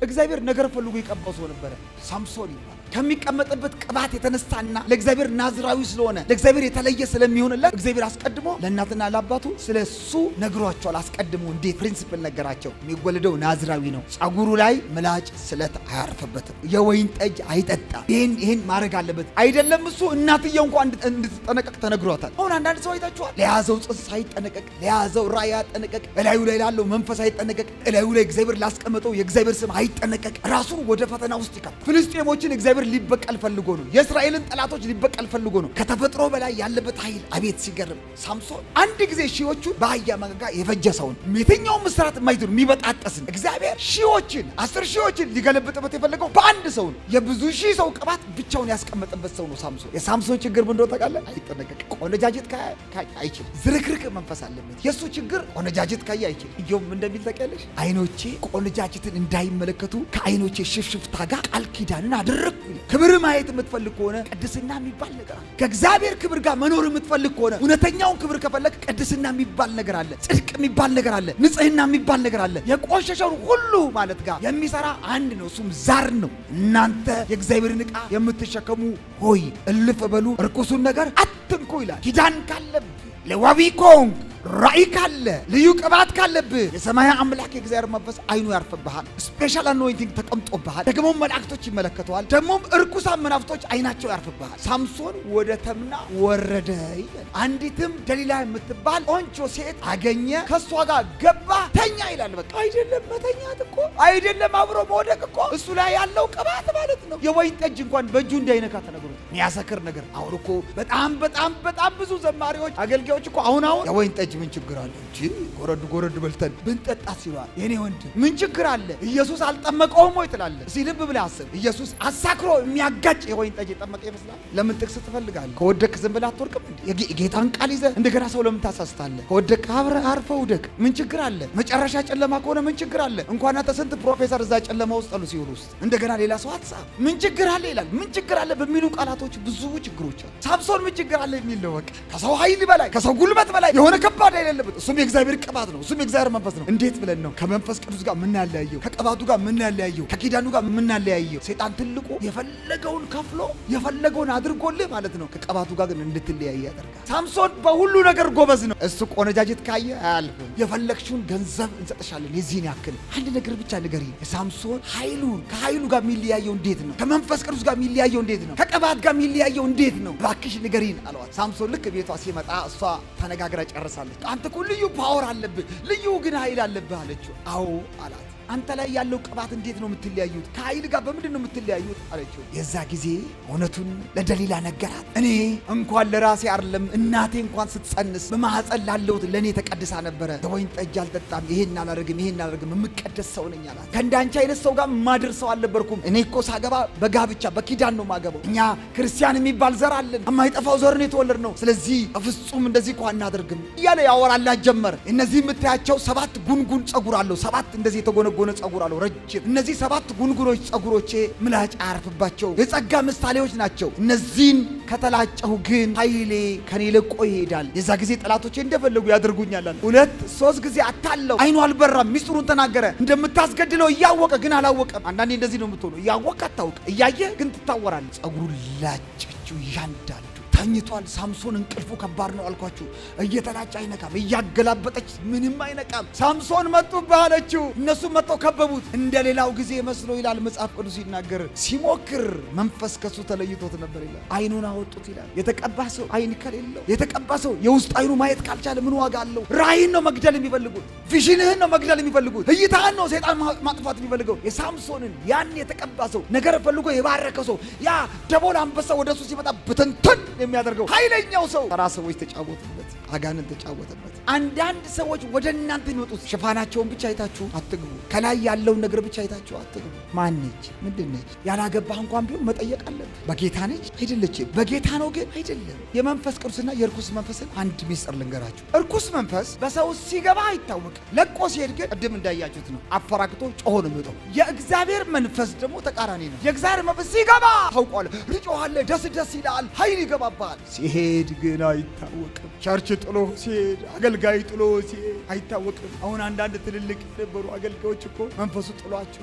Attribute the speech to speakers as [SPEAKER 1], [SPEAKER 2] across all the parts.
[SPEAKER 1] እግዚአብሔር ነገር ፈልጎ የቀባው ሰው ነበረ፣ ሳምሶን ይባላል። ከሚቀመጥበት ቅባት የተነሳና ለእግዚአብሔር ናዝራዊ ስለሆነ ለእግዚአብሔር የተለየ ስለሚሆንለት እግዚአብሔር አስቀድሞ ለእናትና ለአባቱ ስለ እሱ ነግሯቸዋል። አስቀድሞ እንዴት ፕሪንሲፕል ነገራቸው። የሚወለደው ናዝራዊ ነው። ጸጉሩ ላይ ምላጭ ስለት አያርፍበትም። የወይን ጠጅ አይጠጣም። ይህን ይህን ማድረግ አለበት አይደለም። እሱ እናትየው እንኳን እንድትጠነቀቅ ተነግሯታል። አሁን አንዳንድ ሰው አይታችኋል። ለያዘው ጽንስ አይጠነቀቅ፣ ለያዘው ራእይ አይጠነቀቅ፣ እላዩ ላይ ላለው መንፈስ አይጠነቀቅ፣ እላዩ ላይ እግዚአብሔር ላስቀመጠው የእግዚአብሔር ስም አይጠነቀቅ። ራሱን ወደ ፈተና ውስጥ ይከት ፍልስጤሞችን እግዚአብሔር ሊበቀል ፈልጎ ነው። የእስራኤልን ጠላቶች ሊበቀል ፈልጎ ነው። ከተፈጥሮ በላይ ያለበት ኃይል አቤት ሲገርም! ሳምሶን አንድ ጊዜ ሺዎቹን በአህያ መንጋጋ የፈጀ ሰውን የትኛውም ምስራት የማይትሉ የሚበጣጠስን እግዚአብሔር ሺዎችን አስር ሺዎችን ሊገለብጥበት የፈለገው በአንድ ሰው ነው። የብዙ ሺህ ሰው ቅባት ብቻውን ያስቀመጠበት ሰው ነው ሳምሶን። የሳምሶን ችግር ምን እንደሆነ ታውቃለህ? አይጠነቀቅ። ቆነጃጀት ካየ አይችልም። ዝርክርክ መንፈስ አለበት። የእሱ ችግር ቆነጃጀት ካየ አይችልም። እየውም እንደሚል ታውቂያለሽ? አይኖቼ ቆነጃጀትን እንዳይመለከቱ ከአይኖቼ ሽፍሽፍታ ጋር ቃል ኪዳንን አደረግኩ ይላል። ክብር ማየት የምትፈልግ ከሆነ ቅድስና የሚባል ነገር አለ። ከእግዚአብሔር ክብር ጋር መኖር የምትፈልግ ከሆነ እውነተኛውን ክብር ከፈለግ ቅድስና የሚባል ነገር አለ። ጽድቅ የሚባል ነገር አለ። ንጽህና የሚባል ነገር አለ። የቆሸሸውን ሁሉ ማለት ጋር የሚሰራ አንድ ነው፣ እሱም ዛር ነው። እናንተ የእግዚአብሔርን ዕቃ የምትሸከሙ ሆይ እልፍ በሉ፣ እርኩሱን ነገር አትንኩ ይላል። ኪዳን ካለብህ ለዋቢ ኮንግ ራእይ ካለ ልዩ ቅባት ካለብህ የሰማይ አምላክ የእግዚአብሔር መንፈስ አይኑ ያርፍብሃል። ስፔሻል አኖይንቲንግ ተቀምጦብሃል። ደግሞም መላእክቶች ይመለከተዋል። ደግሞም እርኩሳን መናፍስቶች አይናቸው ያርፍብሃል። ሳምሶን ወደ ተምና ወረደ ይላል። አንዲትም ደሊላ የምትባል ቆንጆ ሴት አገኘ፣ ከእሷ ጋር ገባ፣ ተኛ ይላል። በቃ አይደለም መተኛት እኮ አይደለም አብሮ መውደቅ እኮ እሱ ላይ ያለው ቅባት ማለት ነው። የወይን ጠጅ እንኳን በእጁ እንዳይነካ ተነግሮት የሚያሰክር ነገር። አሁን እኮ በጣም በጣም በጣም ብዙ ዘማሪዎች አገልጋዮች እኮ አሁን አሁን የወይን ጠጅ ምን ችግር አለ እንጂ ጎረድ ጎረድ በልተን ብንጠጣ ሲሏል። የኔ ወንድም ምን ችግር አለ? ኢየሱስ አልጠመቀውም ወይ ትላለህ? እስኪ ልብ ብለህ አስብ። ኢየሱስ አሳክሮ የሚያጋጭ የወይን ጠጅ የጠመቀ ይመስላል? ለምን ጥቅስ ትፈልጋለህ? ከወደክ ዝም ብለህ አትወርቅም እንዴ? የጌታን ቃል ይዘህ እንደገና ሰው ለምን ታሳስታለህ? ከወደክ አብረህ አርፈህ ውደቅ። ምን ችግር አለ? መጨረሻ ጨለማ ከሆነ ምን ችግር አለ? እንኳን አንተ ስንት ፕሮፌሰር እዛ ጨለማ ውስጥ አሉ ሲሆን ውስጥ እንደገና ሌላ ሰው አትሳብ። ምን ችግር አለ ይላል። ምን ችግር አለ በሚሉ ቃላቶች ብዙ ችግሮች አሉ። ሳምሶን ምን ችግር አለ የሚል ነው። በቃ ከሰው ኃይል በላይ ከሰው ጉልበት በላይ የሆነ ከባድ ኃይል የለበት። እሱም የእግዚአብሔር ቅባት ነው። እሱም የእግዚአብሔር መንፈስ ነው። እንዴት ብለን ነው ከመንፈስ ቅዱስ ጋር የምናለያየው? ከቅባቱ ጋር የምናለያየው? ከኪዳኑ ጋር የምናለያየው? ሰይጣን ትልቁ የፈለገውን ከፍሎ የፈለገውን አድርጎልህ ማለት ነው። ከቅባቱ ጋር ግን እንድትለያይ ያደርጋል። ሳምሶን በሁሉ ነገር ጎበዝ ነው። እሱ ቆነጃጅት ካየ አያልፍም። የፈለግሽውን ገንዘብ እንሰጥሻለን የዚህን ያክል አንድ ነገር ብቻ ንገሪ። ሳምሶን ኃይሉን ከኃይሉ ጋር የሚለያየው እንዴት ነው? ከመንፈስ ቅዱስ ጋር የሚለያየው እንዴት ነው? ከቅባት ጋር የሚለያየው እንዴት ነው? እባክሽ ንገሪን አለዋት። ሳምሶን ልክ ቤቷ ሲመጣ እሷ ተነጋግራ ጨርሳለች። አንተ እኮ ልዩ ፓወር አለብህ፣ ልዩ ግን ኃይል አለብህ አለችው። አዎ አላት። አንተ ላይ ያለው ቅባት እንዴት ነው የምትለያዩት? ከኃይል ጋር በምንድን ነው የምትለያዩት አለችው። የዛ ጊዜ እውነቱን ለደሊላ ነገራት። እኔ እንኳን ለራሴ አይደለም እናቴ እንኳን ስትጸንስ በማኅፀን ላለሁት ለእኔ ተቀድሳ ነበረ። የወይን ጠጅ አልጠጣም፣ ይሄን አላደርግም፣ ይሄን አላደርግም፣ የምቀደስ ሰው ነኝ አላት። ከእንዳንቺ አይነት ሰው ጋር ማድር ሰው አልነበርኩም። እኔ እኮ ሳገባ በጋብቻ በኪዳን ነው ማገባው። እኛ ክርስቲያን የሚባል ዘር አለን፣ የማይጠፋው ዘር ነው የተወለድ ነው። ስለዚህ በፍጹም እንደዚህ እኮ አናደርግም እያለ ያወራላት ጀመር። እነዚህ የምታያቸው ሰባት ጉንጉን ጸጉር አለው፣ ሰባት እንደዚህ የተጎነ ጎነ ጸጉር አለው ረጅም። እነዚህ ሰባት ጉንጉኖች ጸጉሮቼ ምላጭ አያርፍባቸው የጸጋ ምሳሌዎች ናቸው። እነዚህን ከተላጨሁ ግን ኃይሌ ከኔ ለቆ ይሄዳል። የዛ ጊዜ ጠላቶቼ እንደፈለጉ ያደርጉኛል። ሁለት ሶስት ጊዜ አታለው አይኑ አልበራም፣ ሚስጥሩን ተናገረ። እንደምታስገድለው እያወቀ ግን አላወቀም። አንዳንዴ እንደዚህ ነው የምትሆነው። እያወቀ አታውቅ፣ እያየህ ግን ትታወራል። ጸጉሩን ላጨችው እያንዳንዱ ተኝቷል። ሳምሶን እንቅልፉ ከባድ ነው አልኳችሁ። እየተላጨ አይነቃም፣ እያገላበጠች ምንም አይነቃም። ሳምሶን መጡብህ አለችው። እነሱም መጥተው ከበቡት። እንደ ሌላው ጊዜ መስሎ ይላል መጽሐፍ ቅዱስ ሲናገር፣ ሲሞክር መንፈስ ከሱ ተለይቶት ነበር ይላል። አይኑን አወጡት ይላል። የተቀባ ሰው አይን ከሌለው የተቀባ ሰው የውስጥ አይኑ ማየት ካልቻለ ምን ዋጋ አለው? ራእይን ነው መግደል የሚፈልጉት፣ ቪዥንህን ነው መግደል የሚፈልጉት፣ እይታህን ነው ሰይጣን ማጥፋት የሚፈልገው። የሳምሶንን ያን የተቀባ ሰው ነገር ፈልጎ የባረከው ሰው ያ ደቦል አንበሳ ወደሱ ሲመጣ ብትንትን የሚያደርገው ኃይለኛው ሰው ተራ ሰዎች ተጫወቱበት፣ አጋንን ተጫወተበት። አንዳንድ ሰዎች ወደ እናንተ የሚመጡት ሽፋናቸውን ብቻ አይታችሁ አትግቡ። ከላይ ያለውን ነገር ብቻ አይታችሁ አትግቡ። ማን ነች? ምንድን ነች? ያላገባህ እንኳን ቢሆን መጠየቅ አለብህ። በጌታ ነች አይደለችም? በጌታ ነው ግን አይደለም። የመንፈስ ቅዱስና የእርኩስ መንፈስን አንድ ሚስጥር ልንገራችሁ። እርኩስ መንፈስ በሰው ሲገባ አይታወቅም። ለቆ ሲሄድ ግን ቅድም እንዳያችሁት ነው፣ አፈራግቶ ጮሆ ነው የሚወጣው። የእግዚአብሔር መንፈስ ደግሞ ተቃራኒ ነው። የእግዚአብሔር መንፈስ ሲገባ ታውቋለህ፣ ርጮሃለህ፣ ደስ ደስ ይላል፣ ኃይል ይገባባል። ሲሄድ ግን አይታወቅም። ቸርች ጥሎ ሲሄድ፣ አገልጋይ ጥሎ ሲሄድ አይታወቅም። አሁን አንዳንድ ትልልቅ የነበሩ አገልጋዮች እኮ መንፈሱ ጥሏቸው ሄደዋል።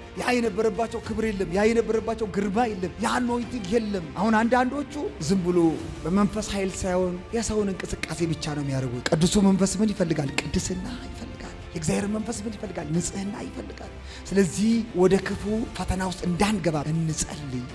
[SPEAKER 1] ያ የነበረባቸው ክብር የለም። ያ የነበረባቸው ግርማ የለም። ያ አኖይንቲንግ የለም። አሁን አንዳንዶቹ ዝም ብሎ በመንፈስ ኃይል ሳይሆን የሰውን እንቅስቃሴ ብቻ ነው የሚያደርጉት። ቅዱሱ መንፈስ ምን ይፈልጋል? ቅድስና ይፈልጋል። የእግዚአብሔር መንፈስ ምን ይፈልጋል? ንጽህና ይፈልጋል። ስለዚህ ወደ ክፉ ፈተና ውስጥ እንዳንገባ እንጸልይ።